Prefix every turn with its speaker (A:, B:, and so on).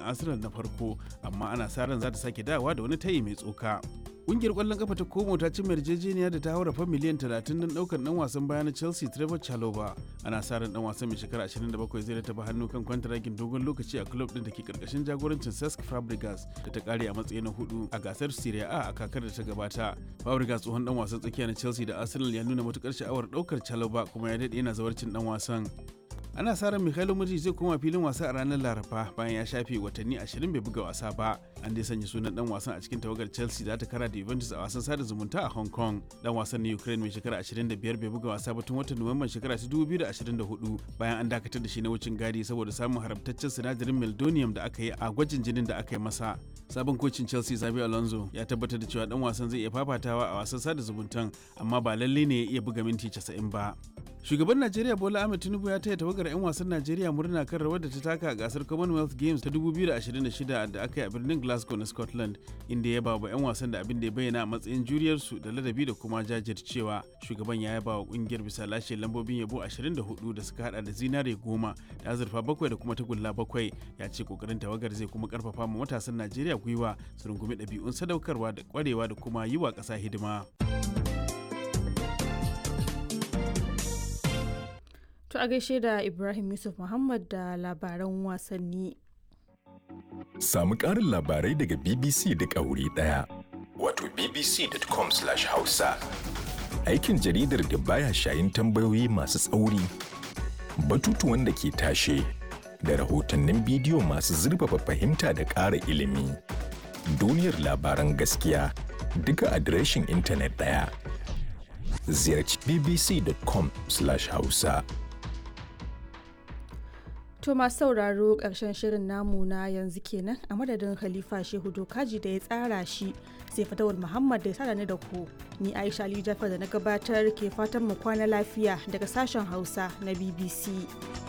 A: arsenal na farko amma ana sa ran za ta sake dawowa da wani tayi mai tsoka Ƙungiyar ƙwallon kafa ta Como ta cimma yarjejeniya da ta haura fa miliyan 30 don ɗaukar ɗan wasan baya na Chelsea Trevor Chalobah. Ana sa ran ɗan wasan mai shekara 27 zai rataba hannu kan kwantaragin dogon lokaci a club ɗin da ke ƙarƙashin jagorancin Cesc Fabregas da ta ƙare a matsayi na hudu a gasar Serie A a kakar da ta gabata. Fabregas tsohon ɗan wasan tsakiya na Chelsea da Arsenal ya nuna matuƙar sha'awar ɗaukar Chalobah kuma ya daɗe yana zawarcin ɗan wasan. ana sa ran Mikhailo Mudrik zai koma filin wasa a ranar Laraba bayan ya shafe watanni 20 bai buga wasa ba. An dai sanya sunan dan wasan a cikin tawagar Chelsea za ta kara da Juventus a wasan sada zumunta a Hong Kong. Dan wasan na Ukraine mai shekara 25 bai buga wasa ba tun watan Nuwamban shekara ta 2024 bayan an dakatar da shi na wucin gadi saboda samun haramtaccen sinadarin meldonium da aka yi a gwajin jinin da aka yi masa. Sabon kocin Chelsea Xabi Alonso ya tabbatar da cewa dan wasan zai iya fafatawa a wasan sada zumuntan amma ba lalle ne ya iya buga minti 90 ba. Shugaban Najeriya Bola Ahmed Tinubu ya taya tawagar 'yan wasan Najeriya murna kan rawar da ta taka a gasar Commonwealth Games ta 2026 da aka yi a birnin Glasgow na Scotland, inda ya ba wa 'yan wasan da abin da ya bayyana a matsayin juriyarsu da ladabi da kuma jajircewa. Shugaban ya yaba wa kungiyar bisa lashe lambobin yabo 24 da suka hada da zinare goma da azurfa bakwai da kuma tagulla bakwai. Ya ce kokarin tawagar zai kuma karfafa ma matasan Najeriya gwiwa su rungumi ɗabi'un sadaukarwa da kwarewa da kuma yi wa ƙasa hidima.
B: To a gaishe da Ibrahim Yusuf Muhammad da labaran wasanni.
C: Samu ƙarin labarai daga BBC duk a wuri ɗaya. Wato bbc.com/hausa. Aikin jaridar da baya shayin tambayoyi masu tsauri, batutuwan da ke tashe, da rahotannin bidiyo masu zurfafa fahimta da ƙara ilimi. Duniyar labaran gaskiya duka adireshin intanet ɗaya. Ziyarci bbc.com/hausa.
B: To masu sauraro ƙarshen shirin namu na yanzu kenan a madadin Khalifa Shehu Dokaji da ya tsara shi sai fatawar Muhammad da ya sada ni da ku. Ni Aisha Ali Jafar da na gabatar ke fatan mu kwana lafiya daga sashen Hausa na BBC.